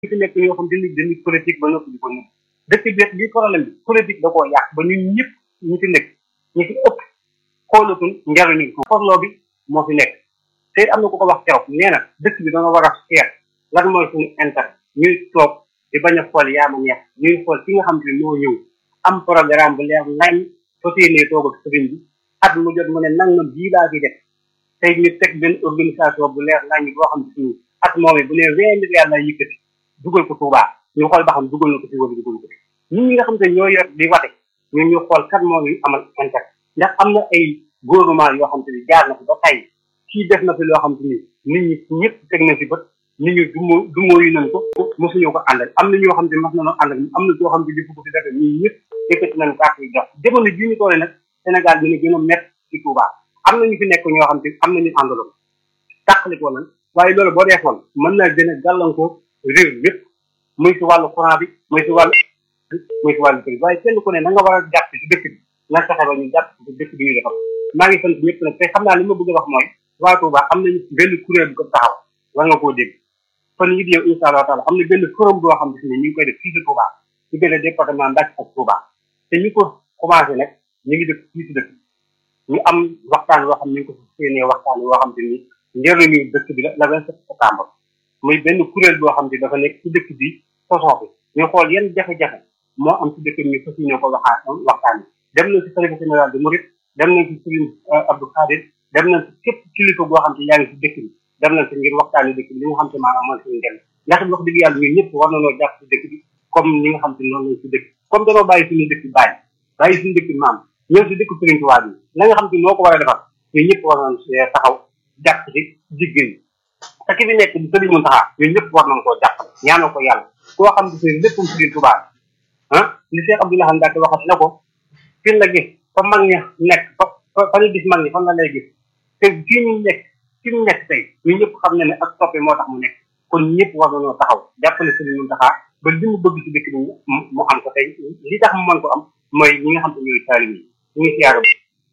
ñu fi nekk ñoo xam dañuy dañuy politique ba noppi di ko nëbb dëkk bi li problème bi politique da koo yàq ba ñun ñëpp ñu fi nekk ñu fi ëpp xoolatul njariñu forloo bi moo fi nekk te am na ku ko wax keroog nee na dëkk bi da nga war a seet lan mooy suñu intérêt ñuy toog di bañ a xool yaa ma neex ñuy xool ki nga xam te ne moo ñëw am programme bu leer nañ soo téenee toog ak sëriñ bi at mu jot mu ne nangam bii laa fi def tey ñu teg benn organisation bu leer nañ boo xam te ni at moom bu ne vingt milliards lay yëkkati dugal ko Touba ñu xool ba xam dugal na ko ci wala dugal ko ci nit ñi nga xam te ñoo yor di wate ñun ñu xool kat moo ñu amal intérêt ndax am na ay gouvernement yoo xam te ni jaar na fi ba tey kii def na fi loo xam te ni nit ñi ñëpp teg na fi bët nit ñi dumo dumoo yu nañ ko mosuñu ko àndal am na ñoo xam te mas nañoo àndal am na ñoo xam te di ko fi defe ñun ñëpp yëkkati nañ carte yi jox jamono ji ñu toole nag Sénégal dina gën a métti ci Touba am na ñu fi nekk ñoo xam te am nañu àndaloon tàqalikoo nañ waaye loolu boo defoon mën naa gën a gàllankoor réew yëpp muy si wàllu courant bi muy si wàllu muy si wàllu kër waaye kenn ku ne na nga war a jàpp ci dëkk bi na fexe ba ñu jàpp ci dëkk bi ñu defal maa ngi sant ñëpp nag te xam naa li ma bëgg a wax mooy waa Touba am nañu benn kuréel bu ko taxaw war nga koo dégg fan yi di yow incha allah taala am na benn forum boo xam ne ñu ngi koy def fii si Touba ci benn département Mbacké ak Touba te ñu ko commencé nag ñu ngi def fii si dëkk ñu am waxtaan woo xam ne ñu ngi ko séenee waxtaan woo xam te ni njëriñu dëkk bi la la vingt sept septembre muy benn kuréel boo xam ne dafa nekk ci dëkk bi sosoo bi ñu xool yan jafe-jafe moo am ci dëkk bi ñu fas yéene ko waxaa waxtaan dem nañ ci xalifa général de Mouride dem nañ ci Serigne Abdou Khadir dem nañ ci képp kilifa boo xam te yaa ngi ci dëkk bi dem nañ ci ngir waxtaani dëkk bi li nga xam te maanaam mooy suñu njëriñ ndax wax dëgg yàlla ñun ñëpp war nañoo jàpp ci dëkk bi comme ñi nga xam te noonu lañ ci dëkk comme dañoo bàyyi suñu dëkk bàyyi bàyyi suñu dëkk maam ñëw ci dëkk Serigne Touba bi la nga xam te moo ko war a defar ñun ñëpp war nañ taxaw jàpp ci jigéen ñi te ki fi nekk di Serigne Mountakha ñun ñëpp war nañ koo jàppale ñaanal ko yàlla koo xam ne seen léppam Serigne Touba ah li Cheikh Abdoulaye Mbacke waxat na ko fi la gis fa mag ña nekk fa fa ñu gis mag ñi fan la lay gis te fii ñu nekk fi mu nekk tey ñun ñëpp xam na ne ak toppe moo tax mu nekk kon ñëpp war nañoo taxaw jàppale Serigne Mountakha ba li mu bëgg ci dëkk bi mu am ko tey li tax mu mën ko am mooy ñi nga xam te ñooy taalim yi ñu ngi siyaare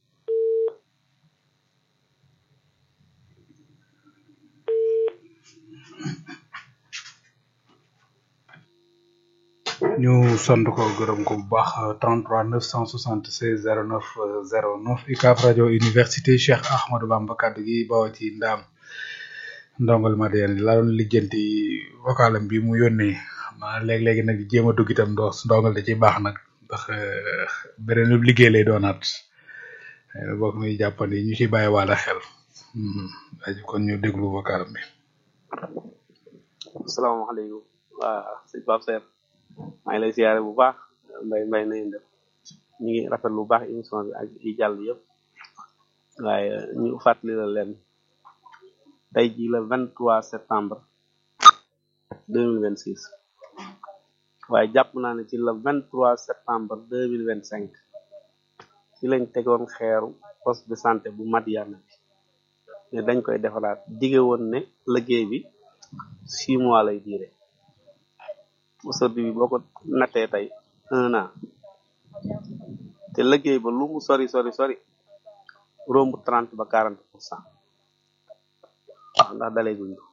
ñu sant ko gërëm ko bu baax 33 976 09 09 UCAB rajo université Cheikh Ahmadou Bamba kaddu gi bawoo ci ndaam ndongal Madiane la doon lijjanti vocalam bi mu yónnee xam naa léeg-léegi nag jéem a dugg itam ndox ndongal da ciy baax nag ndax beneen liggéey lay doonaat bokk muy jàppandi ñu ciy bàyyi wàlla xel aji kon ñu déglu vocalam bi. asalaamaaleykum waa sëñ Pape Seer maa ngi lay siyaare bu baax mbay mbay na ngeen def ñu ngi rafet lu baax émission bi ak yi jàll yëpp waaye ñu fàttali la leen tey jii la vingt trois septembre deux mille vingt six waaye jàpp naa ne ci la vingt trois septembre deux mille vingt cinq ci lañ tegoon xeeru poste de santé bu Madiana bi ne dañ koy defaraat dige woon ne liggéey bi six mois lay diire aujourd'hui bi boo ko nattee tey un an te liggéey ba lu mu sori sori sori romb trente ba quarante pour cent waaw ndax dalee guñ ko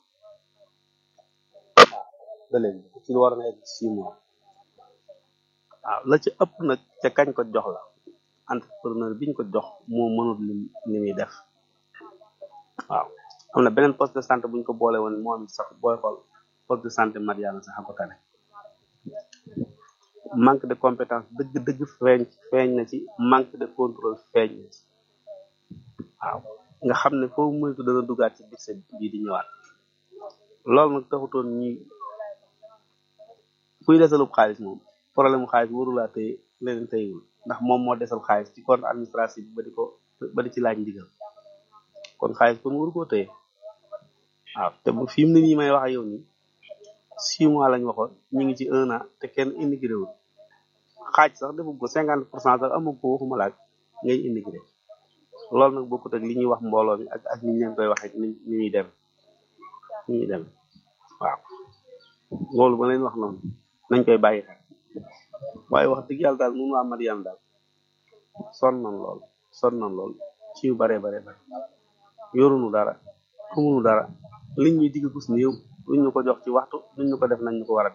waaw dalee guñ ko ci lu war na egg six mois waaw la ci ëpp nag ca kañ ko jox la entrepreneur biñ ko jox moo mënul li li muy def waaw am na beneen poste de santé buñ ko boole woon moom it sax booy xool poste de santé Madiana sax a ko tane manque de compétence dëgg dëgg feeñ feeñ na ci manque de contrôle feeñ na ci waaw nga xam ne foofu moytu dana dugaat ci budget bii di ñëwaat loolu nag taxutoon ñi kuy desalub xaalis moom problème mu xaalis warulaa tey leneen teyewul ndax moom moo desal xaalis ci compte administratif bi ba di ko ba di ci laaj ndigal kon xaalis kon waru koo téye waaw te bu fi mu ne nii may wax ak yow nii six mois lañ waxoon ñu ngi ci un an te kenn immigré wul xaaj sax defu ko cinquante pour cent sax amu ko waxuma laaj ngay immigré loolu nag bokkut ak li ñuy wax mbooloo mi ak ak ni ñu leen koy waxee ni ni ñuy dem ni ñuy dem waaw loolu ba leen wax noonu nañ koy bàyyi xel waaye wax dëgg yàlla daal mun waa Madiane daal sonn nan lool sonn nan lool ci yu bare bare bare yorunu dara xamunu dara liñ ñuy digg gus néew duñ ñu ko jox ci waxtu duñ ñu ko def nañ ñu ko war a def